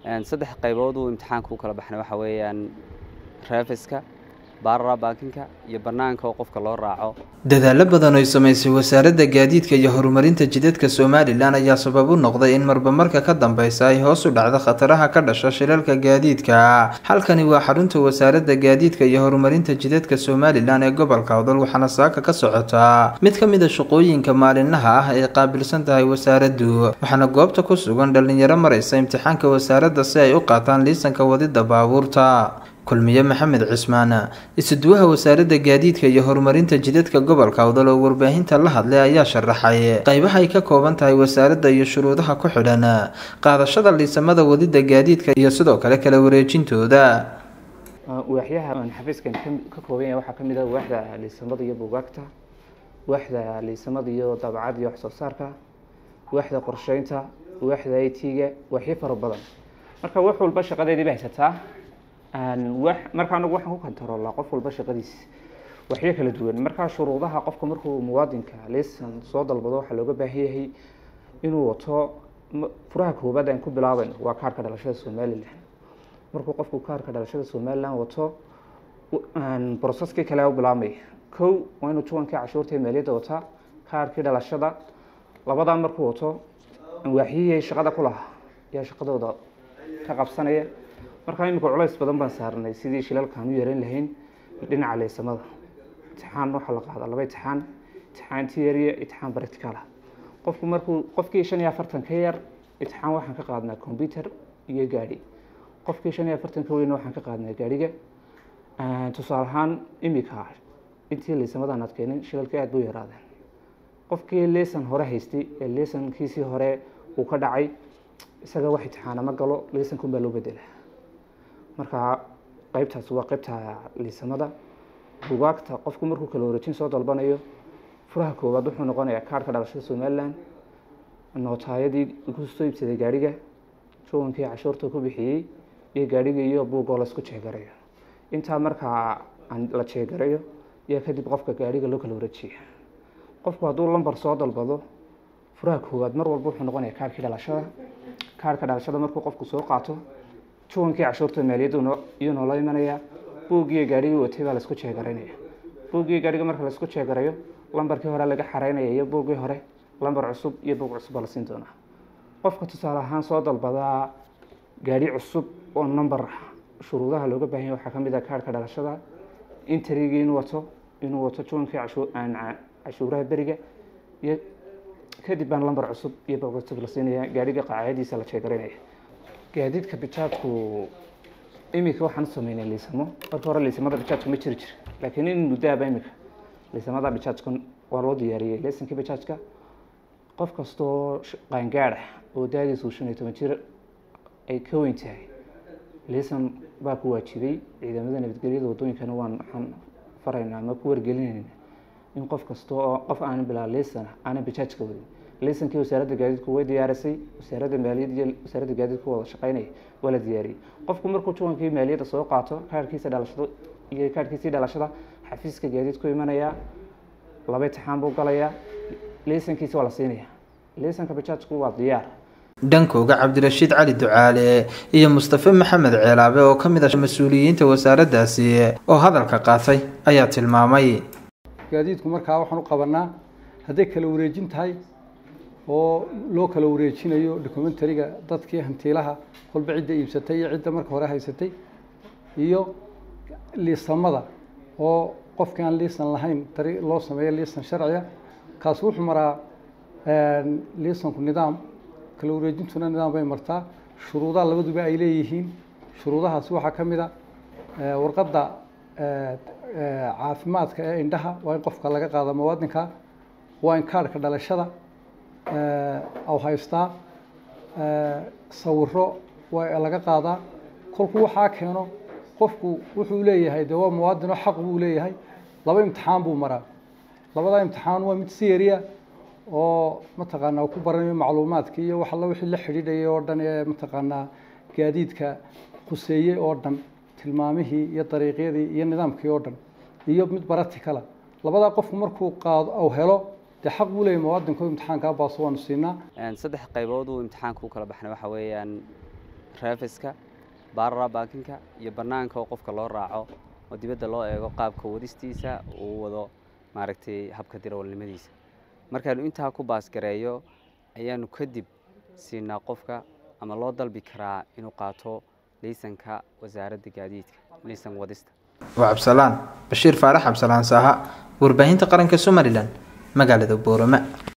saddex qaybood uu imtixaanka u kala baxnay waxa weeyaan reefiska baarara baakinka iyo bannaanka oo qofka loo raaco dadaallo badan oy samaysay wasaaradda gaadiidka iyo horumarinta jidadka somalilan ayaa sabab u noqday in marba marka ka dambeysa ay hoos u dhacdo khataraha ka dhasha shilalka gaadiidka halkani waa xarunta wasaaradda gaadiidka iyo horumarinta jidadka somalilan ee gobolka odol waxaana saaka ka socotaa mid ka mid a shaqooyinka maalinlaha ah ay qaabilsan tahay wasaaraddu waxaana goobta ku sugan dhalinyaro maraysa imtixaanka wasaaradda si ay u qaataan liisanka wadida baabuurta kulmiye maxamed cismaan isuduwaha wasaaradda gaadiidka iyo horumarinta jidadka gobolka odol oo warbaahinta la hadlay ayaa sharaxay qaybaha ay ka kooban tahay wasaaradda iyo shuruudaha ku xidhan qaadashada liisamada wadida gaadiidka iyo sidoo kale kala wareejintooda waaxyaha aan xafiiskan ka kooban yahay waxaa kamid ah waaxda liisamada iyo buugaagta waaxda liisamada iyo daabacada iyo waxsoo saarka waaxda qorsheynta waaxda i t-ga waaxyo fara badan marka wax walba shaqadeedii ba haysataa marka anagu waxaan ku kantaroolaa qof walba shaqadiis waxyo kala duwan markaa shuruudaha qofka markuu muwaadinka lisan soo dalbado waxaa looga baahan yahay inuu wato furaha koobaad aan ku bilaabayno waa kaarhka dhalashada somalilan markuu qofku kaarhka dhalashada somalilan wato broseskii kale u bilaabmaya kow waa inuu juwankii cashuurta maaliyadda wataa kaarhkii dhalashada labadaa markuu wato waaxyihii shaqada ku lahaa yaa shaqadooda ka qabsanaya markaa imika culays badan baan saarnay sidii shilalkaan u yareyn lahayn dhinaca leysamada imtixaan waxaa la qaadaa laba imtixaan imtixaan tieriya imtixaan practicala qofku markuu qofkii shan iyo afartan ka yar imtixaan waxaan ka qaadnaa computer iyo gaadhi qofkii shan iyo afartan ka weyna waxaan ka qaadnaa gaadhiga tusaale ahaan imika intii leysamadan aad keenin shilalka aad buu yaraadeen qofkii leesan hore haystay ee leesankiisii hore uu ka dhacay isaga wax imtixaana ma galo leesankun baa loo bedela marka qeybtaas waa qeybta liisamada bugaagta qofku markuu kala wareejin soo dalbanayo furaha koowaad wuxuu noqonayaa kaarhka dhalashada somalilan nootaayadii ku soo iibsaday gaadhiga juwankii cashuurta ku bixiyey iyo gaadhiga iyo buugoo laisku jeegarayo intaa markaa la jeegarayo iyo kadib qofka gaadhiga loo kala wareejiya qofku hadduu lambar soo dalbado furaha koowaad mar walba wuxuu noqonayaa kaarhkii dhalashada kaarhka dhalashada markuu qofku soo qaato juwankii cashuurta maaliyadda iyuu noola imanayaa buuggiiyo gaadhigii watay baa laisku jeegaraynaya buuggiiyo gaadhiga marka laisku jeegarayo lambarkii hore laga xareynaya iyo buuggii hore lambar cusub iyo buug cusub baa la siin doonaa qofka tusaale ahaan soo dalbadaa gaadhi cusub oo number shuruudaha looga baahan yahay waxaa kamid ah kaarhka dhalashada interigii inuu wato inuu wato juwankii cashuuraha beriga iyo kadib baan lambar cusub iyo buug cusub la siinaya gaadhiga qaacadiisa la jeegaraynaya gaadiidka bijaadku imika waxaan sameynay liisamo marka hore liisamada bijaajka ma jiri jir laakiin in muddaaba imika liisamada bijaajka waa loo diyaariyey leesankii bijaajka qof kastoo qaangaad ah oo daadiisu shan iyo toban jir ay ka weyn tahay liisan baa ku waajibay ciidamada nabadgelyada waddooyinkana waan waxaan faraynaa ama ku wargelinayna in qof kasta oo qof aanan bilaa liisan aanan bijaajka wadin liisankii wasaaradda gaadiidku way diyaarisay wasaaradda maaliyadda iyo wasaaradda gaadiidku wada shaqeynaya waa la diyaariyey qofku markuu juwankii maaliyadda soo qaato kaarhkiisa dhalashada iyo kaarhkiisii dhalashada xafiiska gaadiidku imanayaa laba imtixaan buu galayaa liisankiisa waa la siinaya liisanka bijaajku waa diyaar dhankooga cabdirashiid cali ducaale iyo mustafe maxamed ceelaabe oo ka mid ah mas-uuliyiinta wasaaraddaasi oo hadalka qaatay ayaa tilmaamay gaadiidku markaa waxaan u qabanaa hadday kala wareejin tahay oo loo kala wareejinayo documentariga dadkii hantiilaha kolba cidda iibsatay iyo cidda marka hore haysatay iyo liisamada oo qofkii aan liisan lahayn dari loo sameeyo liisan sharciga kaasi wuxuu maraa liisanku nidaam kala wareejintuna nidaam bay martaa shuruudaha labaduba ay leeyihiin shuruudahaasi waxaa ka mid a warqadda caafimaadka ee indhaha waa in qofka laga qaada muwaadinka waa in kaarhka dhalashada aw haystaa sawiro waa laga qaadaa kolku waxaa keeno qofku wuxuu leeyahay de waa muwaadino xaq buu leeyahay laba imtixaan buu maraa labada imtixaan waa mid seriya oo mataqaanaa ku baranayo macluumaadka iyo wax alla wixii la xidhiidhayay oo dhan ee mataqaanaa gaadiidka khuseeyey oo dhan tilmaamihii iyo dariiqyadii iyo nidaamkii oo dhan iyo mid baratikala labadaa qofku markuu qaado au helo dee xaq buu leeyahy muwaadinku imtixaankaa baaso waanu siinaa saddex qaybood uu imtixaanka u kala baxnay waxa weeyaan reefiska baarara baakinka iyo bannaanka oo qofka loo raaco oo dibadda loo eego qaabka wadistiisa uu wado maaragtay habka dirawalnimadiisa markaanu intaa ku baasgareeyo ayaanu kadib siinaa qofka ama loo dalbi karaa inuu qaato liisanka wasaaradda gaadiidka liisan wadista waa cabsalaan bashiir faarax cabsalaan saaha warbaahinta qaranka somalilan magaalada boorama